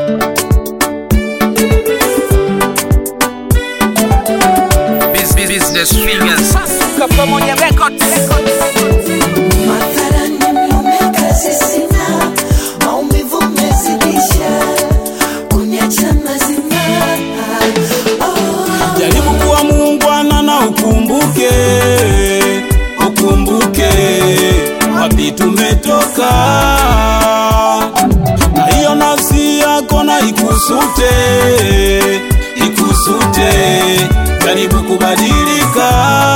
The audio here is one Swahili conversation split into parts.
Business figures. Pamoja Records. Mathalani umekazi sina, maumivu umezidisha, kuniacha mazima. Oh. Jaribu kuwa muungwana na ukumbuke, ukumbuke wapi tumetoka, na hiyo nafsi yako na ikusute, ikusute. Jaribu kubadilika,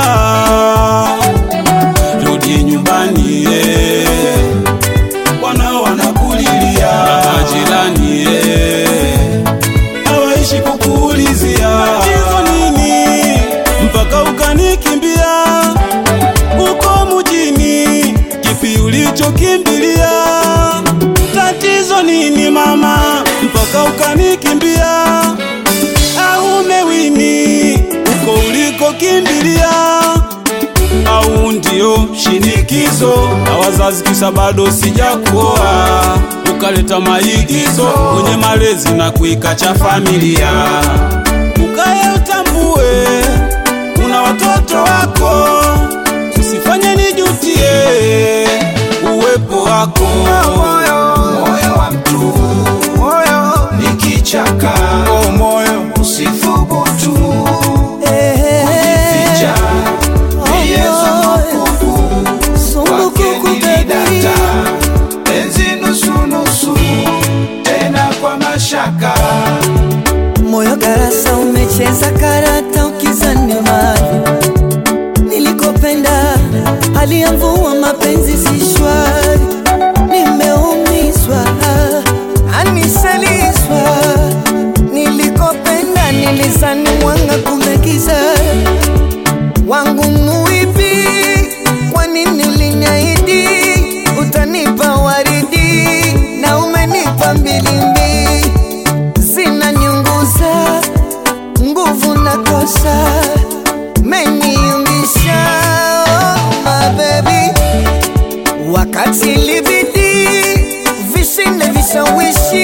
rudi nyumbani eh. wanao wanakulilia na majirani eh hawaishi kukuulizia tatizo nini mpaka ukanikimbia uko mjini kipi ulichokimbilia tatizo nini mama mpaka ukanikimbia au umewini uko ulikokimbilia au ndio shinikizo na wazazi kisa bado sijakuoa ukaleta maigizo kwenye malezi na kuikacha familia ukaye utambue kuna watoto wako usifanye nijutie uwepo wako Moyo wa mtu ni kichaka, oh, moyo usithubutu Eh, kujificha. Yesu mkuku Sumbuku kwake nilidata, kubadili. penzi nusu nusu, tena kwa mashaka. Moyo garasa umecheza karata ukizani mali nilikopenda hali ya mvua mapenzi si shwari nimeumizwa anisalizwa nilikopenda nilizani mwanga kumegiza wangu muipi kwa nini uliniahidi utanipa waridi na umenipa mbilimbi zinaniunguza nguvu na kosa meniumbisha oh, my baby wakati libidi vishinde vishawishi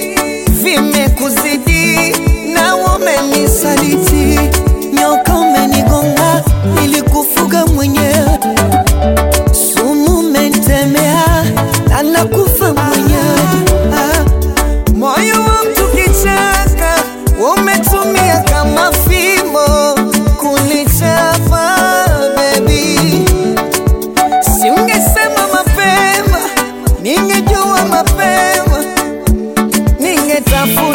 vimekuzidi na umenisaliti nyoka umenigonga ili kufuga mwenyewe sumu umentemea na nakufa mwenyewe ah. Moyo wa mtu kichaka umetumia kama fimbo kunichapa baby, si ungesema mapema, ningejua mapema, ningetafuta